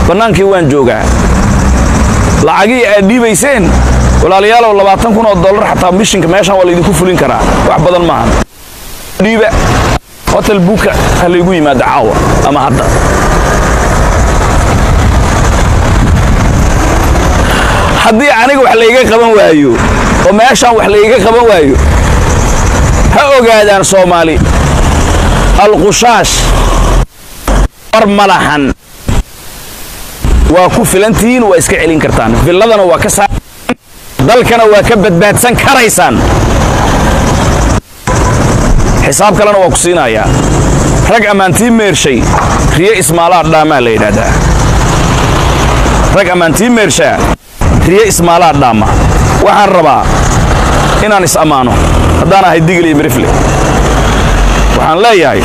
bannaankii waan joogaa lacagihii aad dhiibayseen walaalayaalow labaatan kun oo dollar xataa mishinka meeshaan waa laydinku fulin karaa wax badan maahan dhiiba hotel buuka ha laygu yimaado caawa ama hadda haddii aniga wax layga qaban waayo oo meeshaan wax layga qaban waayo ha ogaadaan soomaali alqushaash war malahan waa ku filantihiin waa iska celin kartaan villadana waa ka saa dalkana waa ka badbaadsan karaysaan xisaab kalena waa ku siinayaa rag ammaantii meershay riyo ismaalaa dhaamaa la yidhaahdaa rag ammaantii meershaa riyo ismaalaa dhaama waxaan rabaa inaan is ammaano haddaan ahay digil iyo mirifle waxaan leeyahay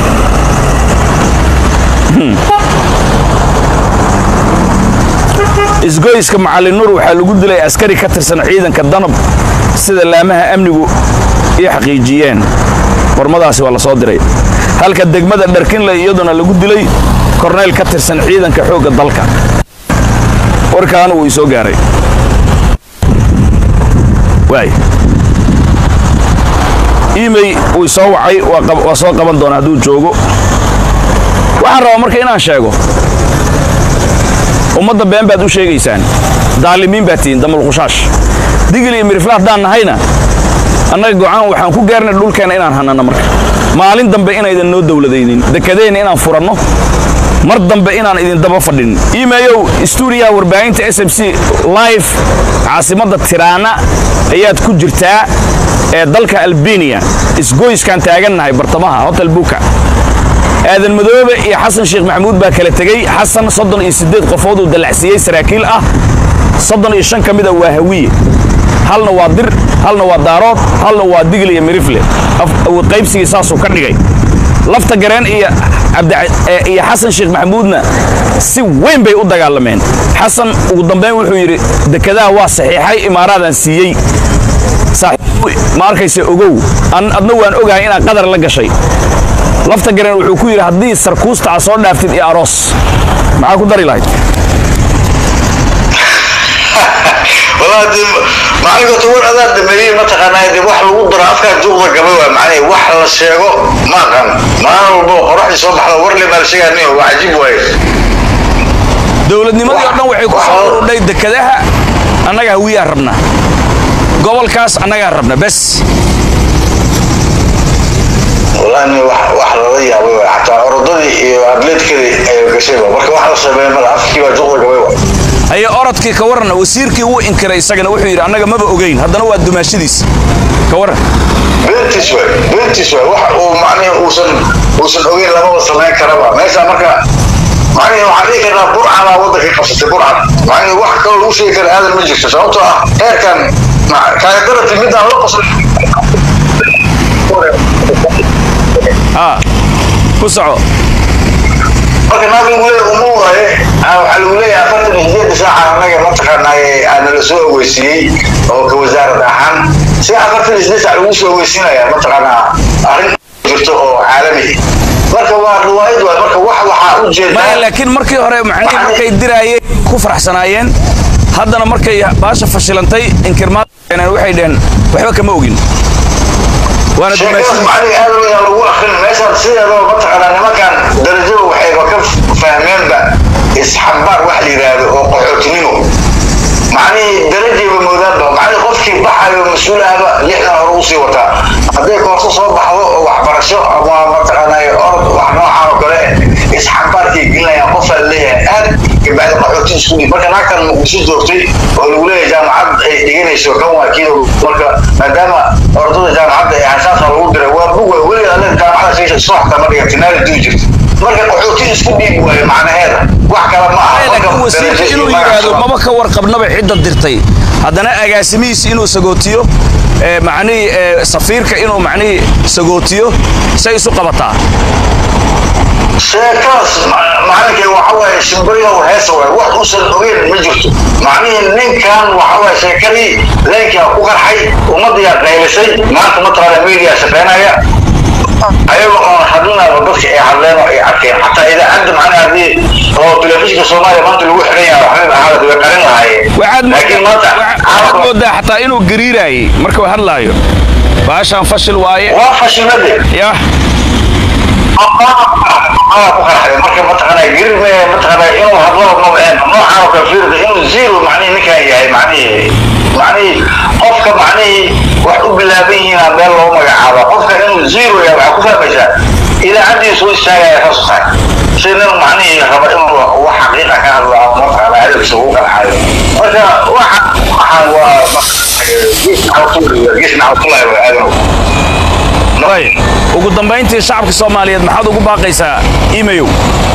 isgoyska macallin nuur waxaa lagu dilay askari ka tirsan ciidanka danab sida laamaha amnigu ii xaqiijiyeen qormadaasi waa la soo diray halka degmada dharkinle iyaduna lagu dilay korneyl ka tirsan ciidanka xoogga dalka warkaana wuu isoo gaaray waay imey wuu isoo wacay waa soo qaban doona hadduu joogo waxaan rabaa marka inaan sheego ummadda been baad u sheegaysaan daalimiin baad tihiin damalqushaash digil iyo mirifla haddaan nahayna annaga go'aan waxaan ku gaarnay dhulkeenna inaan hanano marka maalin dambe inaydan noo dowladaynin dekadeenna inaan furanno mar dambe inaan idin daba fadhin iimeeyow stuudiyaha warbaahinta s m c live caasimadda tiraana ayaad ku jirtaa ee dalka albeniya isgoyskaan taagannahay bartamaha hotel buka aadan madoobe iyo xasan sheekh maxamuud baa kala tegey xasan soddon iyo siddeed qofood uu dallacsiiyey saraakiil ah soddon iyo shan ka mida waa hawiye halna waa dir halna waa daarood halna waa digil iyo mirifle qaybsigii saasuu ka dhigay lafta gareen iyo iyo xasan sheekh maxamuudna si weyn bay u dagaalameen xasan ugu dambayn wuxuu yidhi dekadaha waa saxiixay imaaraadaan siiyey ma arkayse ogow adna waan ogahay inaad qadar la gashay lafta gareen wuxuu ku yidhi haddii sarkuusta a soo dhaaftid iyo aroos maxaa ku dari lahayd macalinkoota war adaa dhameeyey mataqaanaa de wax lagu daro afkaa duuqda gaba waa macnay wax la sheego ma aqaan maalin walbo qoraxdii soo baxda war le maal sheegaani waa cajiib waaye dowladnimadii oo dhan waxay ku soo urudhay dekadaha annaga hawiyaa rabna gobolkaas annagaa rabna bes wallaahi wax lala yaabay waay xataa orodadii iyo atleetkadii ay gashayba marka wax la sameeyay mala afkii baa duuqda gabay waay aye orodkii ka warran wasiirkii wuu inkiray isagana wuxuu yidhi annaga maba ogeyn haddana waa dumaashadiis ka warran beentiis waay beentiis waay wax uu macnihi uusan uusan ogeyn lamaba samayn karaba meesha marka macnihi waxaan dhihi karnaa burcan baa waddankii qabsatay burcan macnihi wax kaloo lagu sheegi kara aadan ma jirto sababtoo ah heerkan kaagarati midaan la qosla aa ku soco marka naag lagu leeyahay uma waaye waxaa lagu leeyahay afartan iyo sideedda saaca annaga mataqaanaaye aana la soo ogeysiiyey oo ka wasaarad ahaan si afartan iyo sideed saac lagu soo ogeysiinaya mataqaanaa arrin jirto oo caalami marka waa riwaayad waay marka wax waxaa u jeedaa maya laakiin markii hore macnihi markay diraayeen ku faraxsanaayeen haddana markay baasha fashilantay inkirmaad waxay dheheen waxba kama ogin waana sheekadaas dumaashadiis macnihi aad ayaa lagu akrin meeshaan sideedaba mataqaanaa nimankan darajada waxayba ka fahmeenba isxambaar wax la yidhaahdo oo qaxootinimo macnihii darajayba moodaanba macnihii qofkii baxayo mas-uulahaba lixdan hore usii wataa hadday koorso soo baxdo oo waxbarasho ama mataqaanaa orod wax noocaan oo kale isxambaarkay gelinayaan qofaa leeyahay aad kabacdi qaxootin isku dhib marka naagtan muqdisho joogtay oo lagu leeyahay jaamacad ay dhiganayso kan waa kiido marka maadaama ordada jaamacadda ee asaasa lagu diray waa buga weli alle jaamacada sheesha soo xataa ma dhiga tinaali duu jirta marka qaxootin isku dhiib waayo macnaheeda wax kale ma aha laakiin marka wasiirka darajo inuu iyo magac yidhaahdo soo- maba ka warqabnaba cidda dirtay haddana agaasimihiisi inuu sagootiyo ee macnihii ee safiirka inuu macnihii sagootiyo say isu qabataa sheekaas ma- macalinkay waxa waaye shimbiryow heesa waaye wax uusan ogeyn ma jirto macnihii ninkan waxa waaye sheekadii leenkaa ku qarxay ummadiyaa qaylisay maanta mataqaana media shaqaynaya ayaga oo hadlinaba dadka ay hadleen oo ay arkeen xataa idaacadda macnaha haddii oo telefishinka soomaaliya maanta lagu xiran yahay waxba xaalad way qarin lahaayeen waxaad laakiin maanta waxaad moodaa xataa inuu gariiraayey markuu hadlaayo baashaan fashil waaye waa fashilade yah aa ku qarxay marka mataqaanaa gerir me mataqaanaa inuu hadlo mabeen noocaan oo kale fiirda inuu zero macnihi ninkan yahay macnihi macnihi qofka macnihi wax u bilaaban yihiin meel loo magacaabo qofka inuu zero yahay waxaa ku fahmaysaa idaacaddiisu istaagaya ka soo tahay si nin macnihi raba inuu wax xaqiiqa ka hadlo ama mataqaanaa hadalkiisa ugu qarxayo marka waxa waxaan waa gees nacawtullahi wa aadanow way ugu dambayntii shacabka soomaaliyeed maxaad ugu baaqaysaa imayow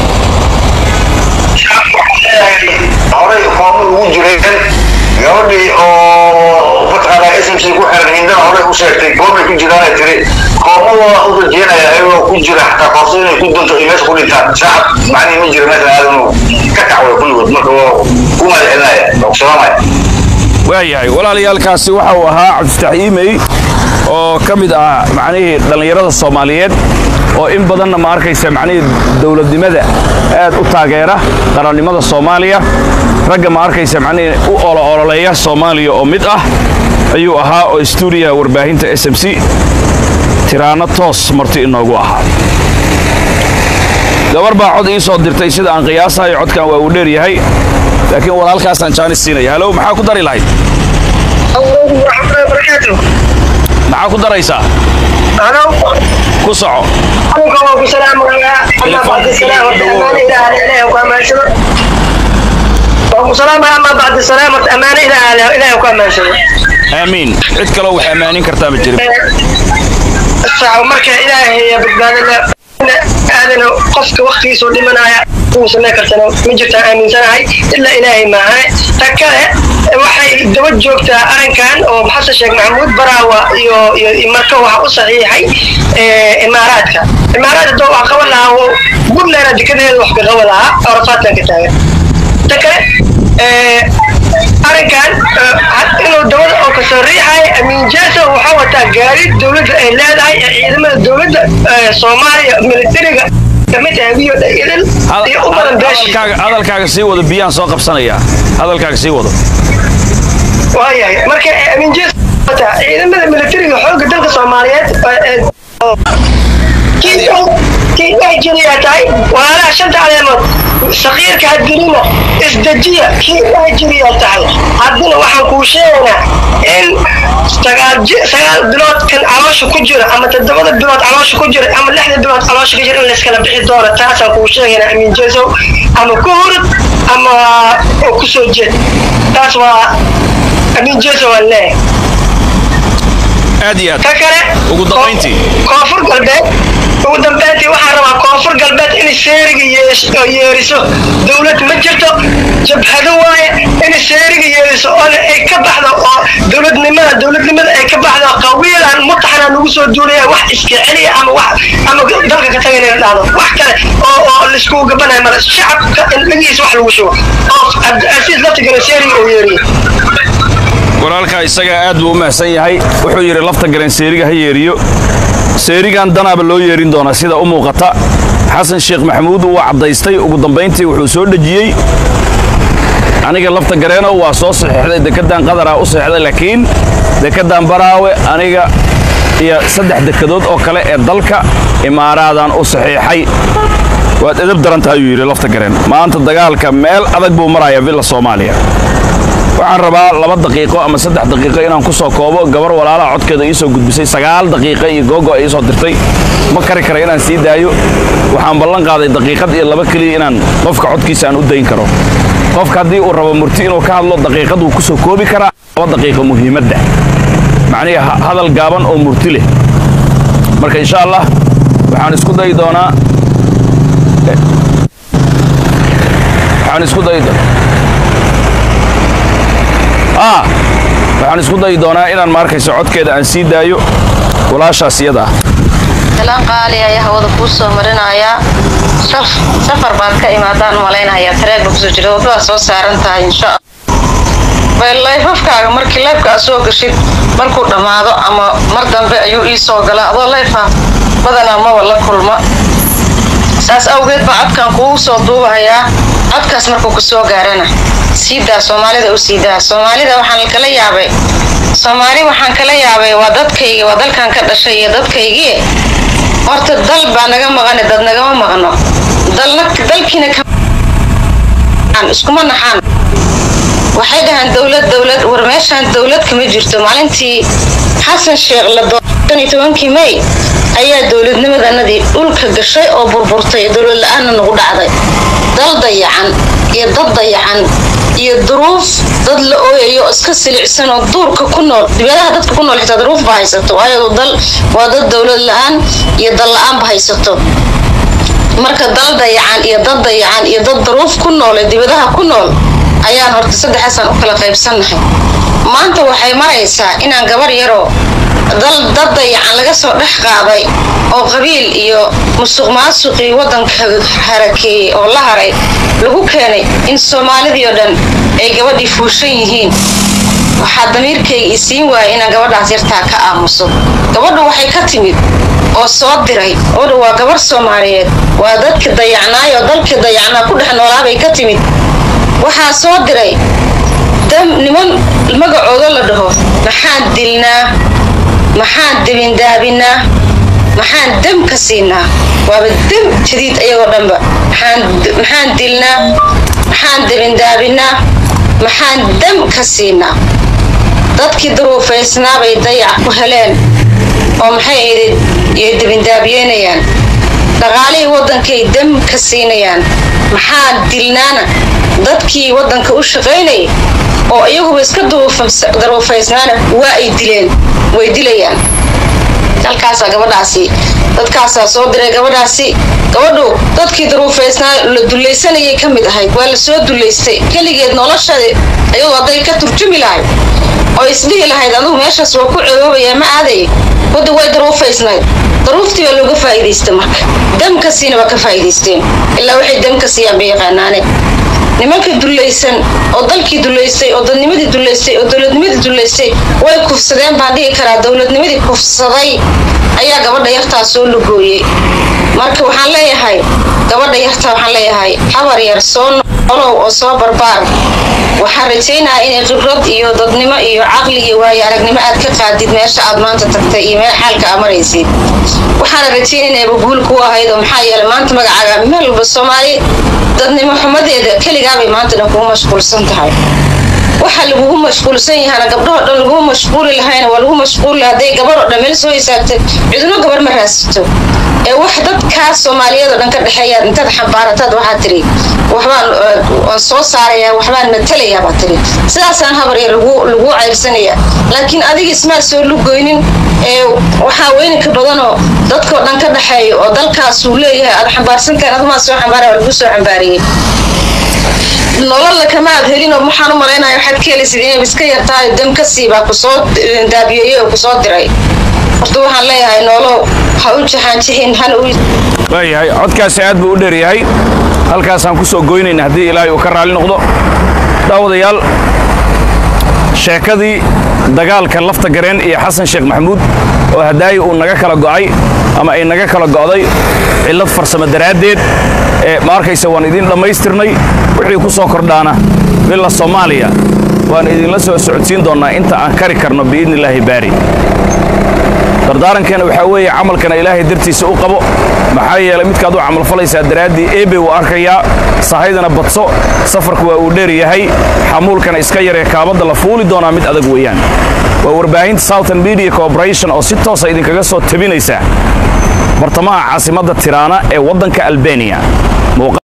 horay koomo ugu jireen gabadhii oo mataqaanaa s m c ku xiran hindana horay u sheegtay koomay ku jiraanay tiri koomada u rajeynaya ayagoo ku jira xataa koorso inay ku dunto ay meesha ku dhintaan shacab macnihi ma jira meesha aadanu ka kacway kulligood marka waa ku mahadcelinaya waa ku salaamaya waayahay walaalayaalkaasi waxa uu ahaa cabdifataax iimey oo ka mid ah macnihii dhallinyarada soomaaliyeed oo in badanna ma arkaysa macnihii dowladnimada aad u taageera qarannimada soomaaliya ragga ma arkaysa macnihii u olo ololeeya soomaaliya oo mid ah ayuu ahaa oo stuudiyaha warbaahinta s m c tiraano toos marti inoogu ahaa gabar baa cod ii soo dirtay sida aan qiyaasahayo codkan waa uu dheer yahay laakiin walaalkaasaan jaanis siinaya halow maxaa ku dari lahayd maxaa ku daraysaa ku soco aamiin cid kaloo wax ammaanin kartaa ma jirin marka ilaahay badbaadada aadan qofka waktigiisuu dhimanaya uu samayn kartana ma jirtaan aaminsanahay ilaa ilaahay maaha ta kale waxay daba joogtaa arrinkan oo xasan sheekh maxamuud baraawa iyo iyo marka waxa u saxiixay imaaraadka imaaraadka doo wax qaban lahaa puntland dekedeeda wax ka qaban lahaa arafaadkan ka taagan ta kale arrinkan inuu dawlada oo kasoo riixay amiin jaasa waxaa wataa gaari dowladda ay leedahay ee ciidamada dowladda soomaaliya militariga kamid ah biyo idil iyo u badan beeshi hadalkaaga sii wado biyaan soo qabsanayaa hadalkaaga sii wado waayahay marka amiin jaasa wataa ciidamada militariga xoogga dalka soomaaliyeed kii dhex jiriyaa tahay walaalaha shanta caleemood sakiirka hadgelina isdejiya kii dhex jiriyaa tahay haddana waxaan kuu sheegaynaa in sagaal bilood kan caloosha ku jira ama toddobada bilood caloosha ku jira ama lixda bilood caloosha ku jira in layskala bixi doono taasaan kuu sheegaynaa amiin jesow ama ku hurud ama ku soo jeed taas waa amiin jesow aan leeyahay aad iyo aad ka kale ugu dambayntii koonfur galbeed ugu dambeyntii waxaan rabaa koonfur galbeed inay seeriga yeeriso dowlad ma jirto jabhado waaye inay seeriga yeeriso oo ay ka baxdo oo dowladnimada dowladnimada ay ka baxdo qawiilan mutaxana nagu soo duulaya wax iska celiya ama wax ama dalka ka tagay inay dhahdo wax kale oo oo laiskugu gabanayo male shacabka indhagiisa wax lagu shubo oo cabdicaziiz laftigana seeriga oo yeeriyo walaalkaa isagaa aad buu u mahadsan yahay wuxuu yidhi lafta galeen seeriga ha yeeriyo seerigan danaaba loo yeerin doonaa sida u muuqata xasan sheekh maxamuud wuu caddaystay ugu dambayntii wuxuu soo dhejiyey aniga lafta gareeno waa soo saxiixday dekeddan qadaraa u saxiixday laakiin dekeddan baraawe aniga iyo saddex dekedood oo kale ee dalka imaaraadaan u saxiixay waad edab daran tahay ayuu yidhi lafta gareen maanta dagaalka meel adag buu marayaa villa soomaaliya waxaan rabaa laba daqiiqo ama saddex daqiiqo inaan ku soo koobo gabar walaalaha codkeeda ii soo gudbisay sagaal daqiiqo iyo googo ay ii soo dirtay ma kari kara inaan sii daayo waxaan ballan qaaday daqiiqad iyo laba keliya inaan qofka codkiisa aan u dayn karo qofka haddii uu rabo murti inuu ka hadlo daqiiqad wuu ku soo koobi karaa laba daqiiqo muhiimadda macnihi hadal gaaban oo murti leh marka insha allah waxaan isku dayi doonaa waxaan isku dayi ah waxaan isku dayi doonaa inaan maarkayso codkeeda aan sii daayo walaashaas iyada ah salaan qaali ayaa hawada kuu soo marinayaa safar baad ka imaadaan malaynayaa tareegba kusoo jira waddadaa soo saaran tahay insha layfafkaaga markii layfka aad soo gashid markuu dhammaado ama mar dambe ayuu ii soo galaa adoo layfa badanaa maba la kulma saas awgeed baa codkan kugu soo duubahayaa codkaas markuu ku soo gaarana siidaa soomaalida u siidaa soomaalida waxaan kala yaabay soomaali waxaan kala yaabay waa dadkaygi waa dalkan ka dhashay iyo dadkaygii horta dal baa naga maqane dad nagama maqno dalkiina iskuma naxaan waxay dhahaan dowlad dowlad war meeshaan dowlad kama jirto maalintii xasan sheekh la doortay may ayaa dowladnimadanadii dhulka gashay oo burburtay dowlad la-aanna nagu dhacday dal dayacan iyo dad dayacan iyo duruuf dad la ooyayo oo iska silicsan oo duurka ku nool dibadaha dadka ku nool xitaa duruuf ba haysato waayo dal waa dad dowlad la-aan iyo dal la-aanba haysato marka dal dayacan iyo dad dayacan iyo dad duruuf ku nool ee dibadaha ku nool ayaan horta saddexaasaan u kala qaybsannahay maanta waxay maraysaa inaan gabar yaroo dal dad dayacan laga soo dhex qaaday oo qabiil iyo musuq maasuqii waddanka harakeeyey oo la haray lagu keenay in soomaalidii oo dhan ay gabadhii fuushan yihiin waxaa damiirkayga isiin waaya inaan gabadhaas yartaa ka aamuso gabadhu waxay ka timid oo soo diray gabadhu waa gabar soomaaliyeed waa dadka dayacnaay oo dalkii dayacnaa ku dhex noolaabay ka timid waxaa soo diray dam niman magacooda la dhaho maxaan dilnaa maxaan debindaabinaa maxaan dam ka siinaa waaba dam jadiid ayagoo dhanba maxaan dilnaa maxaan debindaabinaa maxaan dam ka siinaa dadkii duruufaysnaa bay dayac ku heleen oo maxay ahayd yay debindaabiyeynayaan dhaqaalihii waddankay dam ka siinayaan maxaan dilnaana dadkii waddanka u shaqaynayay oo iyaguba iska daruufaysnaana waa ay dileen way dilayaan dalkaasaa gabadhaasi dadkaasaa soo diray gabadhaasi gabadhu dadkii daruufaysnaa la dulaysanayay ka mid ahayd waa la soo dulaystay keligeed noloshada iyadoo hadday ka turjumi lahayd oo isdhihi lahayd adugu meeshaas waa ku ceeboobaya ma aaday wadda way daruufaysnayd daruuftii baa looga faa'iidaysta marka damkasiina waa ka faa'iidaysteen ilaa waxay damka siiyaan bay yaqaanaane nimanka dulaysan oo dalkii dulaystay oo dadnimadii dulaystay oo dowladnimadii dulaystay way kufsadeen baan dhihi karaa dowladnimadii kufsaday ayaa gabadha yartaa soo lugooyey marka waxaan leeyahay gabadha yartaa waxaan leeyahay habar yar soo nolow oo soo barbaar waxaan rajaynayaa inay khibrad iyo dadnimo iyo caqli iyo waayo aragnimo aad ka qaadid meesha aad maanta tagtay iyo meel xaalka aad maraysid waxaana rajaynaya inayba guul ku ahayd oo maxaa yeelay maanta magacaaga meel walba soomaali dadnimo xumadeeda keligaabay maanta dhan kugu mashquulsan tahay waxa lagugu mashquulsan yahana gabdhahoo dhan lagugu mashquuli lahayna waa lagu mashquuli hadday gabaroo dhan meel soo hisaabtay cidino gabar ma raasito ee wax dadkaas soomaaliyeed oo dhan ka dhexeeyaad intaad xambaarataad waxaa tiri waxbaan waan soo saarayaa waxbaan matalayaa baa tiri sidaasaan habarya lagu lagu ceyrsanaya laakiin adiga ismaa soo lugoynin ee waxaa weyninka badanoo dadkoo dhan ka dhexeeya oo dalkaasuu leeyahay aad xambaarsantahan adumaa soo xambaaraya waa lagu soo xambaariyey nololla kama aad helinoo waxaan u malaynaya waxaad ka helisid inay iska yartahay dam ka siibaa kusoo daabiyeeyey oo kusoo diray horta waxaan leeyahay noolow ha u jaxaanjixin hana u waayahay codkaasi aad buu u dheeryahay halkaasaan ku soo goynayna haddii ilaahay uu ka raalli noqdo daawadayaal sheekadii dagaalka lafta gareen iyo xasan sheekh maxamuud oo hadaayi uu naga kala go'ay ama ay naga kala go'day cillad farsamo daraaddeed ee ma arkaysa waan idiin dhammaystirnay wixii ku soo kordhaana billa soomaaliya waan idinla soo socodsiin doonnaa inta aan kari karno biidni illaahi baari dardaarankeena waxaa weeye camalkana ilaahay dartiisa u qabo maxaa yeelay midkaad u camalfalaysaa daraaddii eebe wuu arkayaa sahaydana badso safarku waa uu dheer yahay xamuulkana iska yaree kaabadda la fuuli doonaa mid adag weeyaan waa warbaahinta southern media corporation oo si toosa idinkaga soo tabinaysa bartamaha caasimadda tiraana ee waddanka albaniya